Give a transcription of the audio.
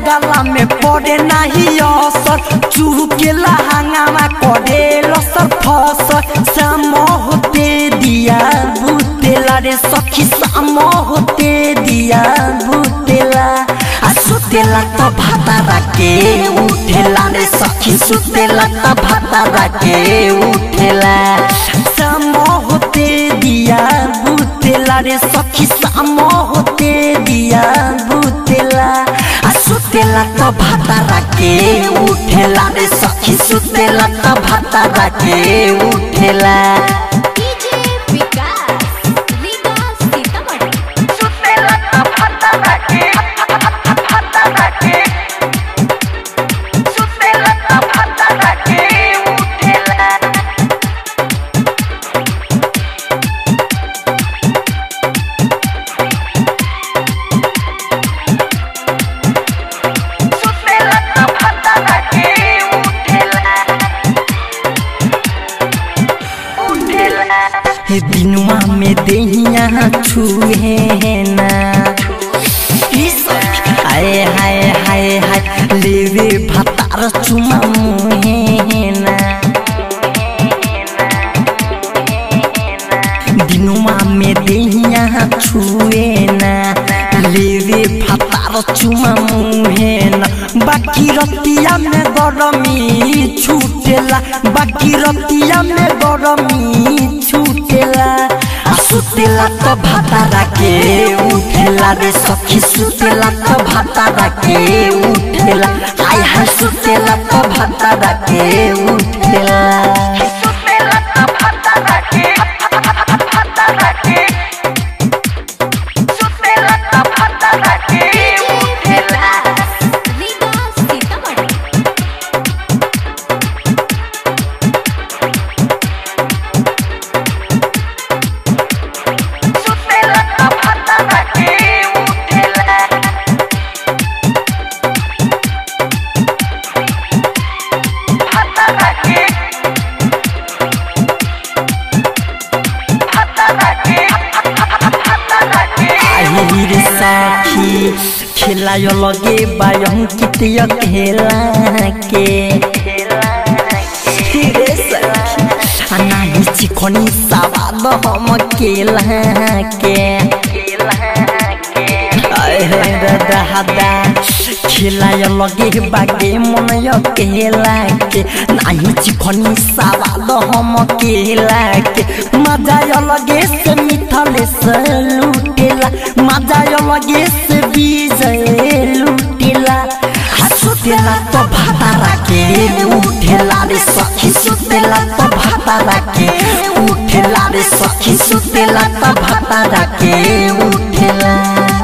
गला में पड़े नाही असर चुकेला हंगामा करे लसर फसर साम होते दिया बुतेला रे सखी साम होते दिया बुतेला आ सुतेला त भाता राके उठेला रे सखी सुतेला त भाता राके उठेला साम होते दिया बुतेला रे सखी साम होते दिया बुतेला आ सुतेला त भाता राके उठेला रे सखी सुतेला त भाता राके उठेला डीजे विकास विकास सीतामढ़ी सुतेला त भाता राके भाता राके सुतेला त भाता राके उठेला सुतेला त भाता राके उठेला उठेला हे दिनुआ में देहिया छुए ना हाय हाय हाय हाय लेवे भतार चुमा मुहे ना दिनुआ में देहिया छुए ना लेवे भतार चुमा मुहे ना बाकी रतिया में गरमी छूटेला बाकी रतिया में गरमी छूटेला आ सुतेला त भाता राके उठेला रे सखी सुतेला त भाता राके उठेला हाय हाय सुतेला त भाता राके उठेला सुतेला त भाता राके भाता राके सुतेला त भाता राके उठेला विकास सीतामढ़ी सुतेला त भाता राके उठेला भाता राके भाता राके भाता राके आही रे साखी खेलायो लगे बायम कितिया खेला के रे सखी अनाही चिकनी सवाद हम केला के अहे दादा हदा खेलाय लगे बागे मन केला के नाही चिकनी सवाद हम केला के मजा लगे से मिथले से लुटेला मजा लगे से विजय लुटेला आ सुतेला तो भाता राके उठेला रे सखी सुतेला तो भाता राके उठेला रे सखी सुतेला तो भाता राके उठेला